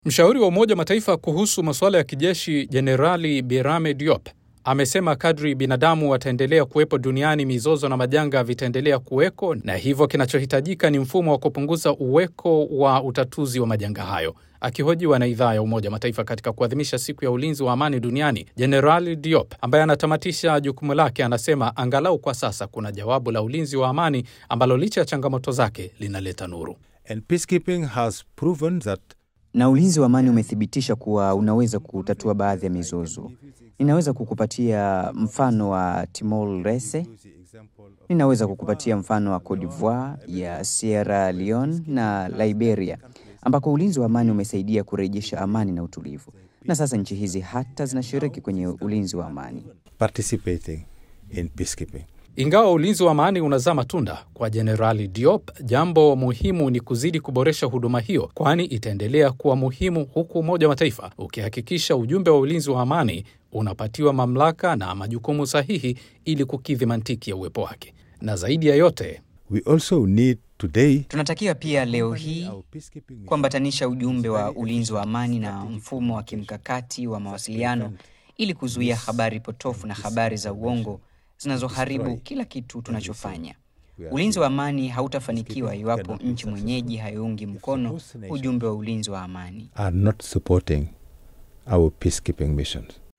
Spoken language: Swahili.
Mshauri wa Umoja Mataifa kuhusu masuala ya kijeshi Jenerali Birame Diop amesema kadri binadamu wataendelea kuwepo duniani, mizozo na majanga vitaendelea kuweko, na hivyo kinachohitajika ni mfumo wa kupunguza uweko wa utatuzi wa majanga hayo. Akihojiwa na idhaa ya Umoja Mataifa katika kuadhimisha siku ya ulinzi wa amani duniani, Jenerali Diop ambaye anatamatisha jukumu lake anasema angalau kwa sasa kuna jawabu la ulinzi wa amani ambalo licha ya changamoto zake linaleta nuru. And peacekeeping has proven that na ulinzi wa amani umethibitisha kuwa unaweza kutatua baadhi ya mizozo. Ninaweza kukupatia mfano wa Timor Leste, ninaweza kukupatia mfano wa Cote d'Ivoire, ya Sierra Leone na Liberia, ambako ulinzi wa amani umesaidia kurejesha amani na utulivu, na sasa nchi hizi hata zinashiriki kwenye ulinzi wa amani. participating in peacekeeping. Ingawa ulinzi wa amani unazaa matunda kwa Jenerali Diop, jambo muhimu ni kuzidi kuboresha huduma hiyo, kwani itaendelea kuwa muhimu, huku Umoja wa Mataifa ukihakikisha ujumbe wa ulinzi wa amani unapatiwa mamlaka na majukumu sahihi ili kukidhi mantiki ya uwepo wake. Na zaidi ya yote, We also need today Tunatakiwa pia leo hii our peacekeeping mission kuambatanisha ujumbe wa ulinzi wa amani na mfumo wa kimkakati wa mawasiliano ili kuzuia habari potofu na habari za uongo zinazoharibu kila kitu tunachofanya. Ulinzi wa amani hautafanikiwa iwapo nchi mwenyeji haiungi mkono ujumbe wa ulinzi wa amani. are not supporting our peacekeeping missions.